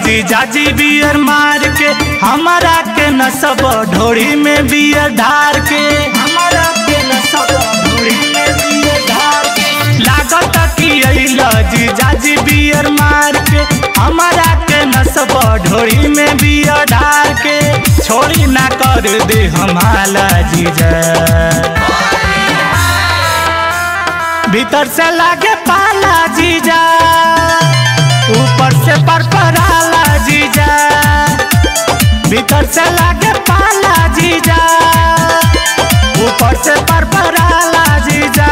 जीजा जी बियर मार के हमारा के नसब ढोड़ी में बियर ढार के हमारा के नसब ढोड़ी में बियर ढार के लागत कि अइल जीजा जी बियर मार के हमारा के नसब ढोड़ी में बियर ढार के छोड़ी ना कर दे हमारा जीजा भीतर से लागे पाला जीजा ऊपर से परपराला जीजा भीतर से लागे पाला जीजा ऊपर से परपराला जीजा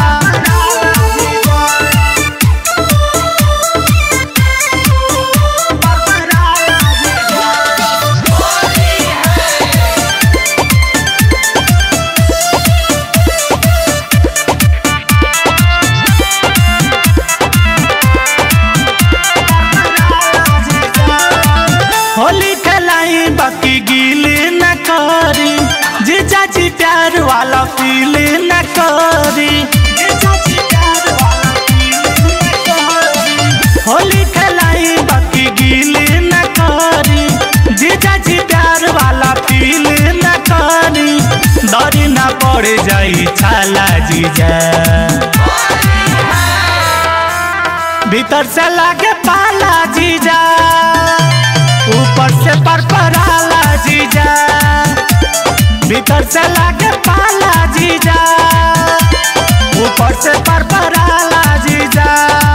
होली खेलाई बाकी गीले न करी जीजा जी प्यार वाला फील न करी जीजा जी प्यार वाला feel न करी। होली खेलाई बाकी गीले न करी जीजा जी प्यार वाला फील न करी डरी न पड़ जाई छाला जीजा भीतर से लागे पाला जीजा ऊपर से परपराला जीजा भीतर से लागे पाला जीजा ऊपर से परपराला जीजा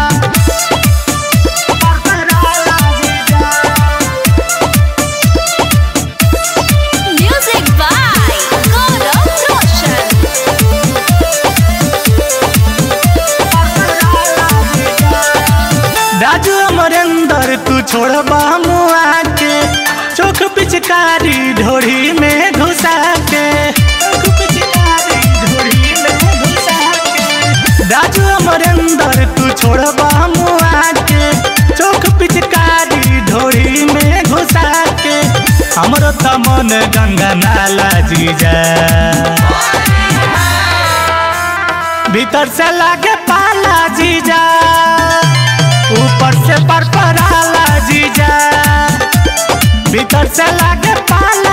परपराला जीजा Music by Gaurav Roshan. Raju Amarendra तू छोड़बा मुआ के चोख पिचकारी ढोरी में घुसा के चोख पिचकारी ढोरी में घुसा के राजू अमरेंद्र तू छोड़बा मुआ के चोख पिचकारी ढोरी में घुसा के हमरो त मन गंगा नाला जीजा भीतर से लागे पाला जीजा ऊपर से परपराला जीजा भीतर से लागे पाला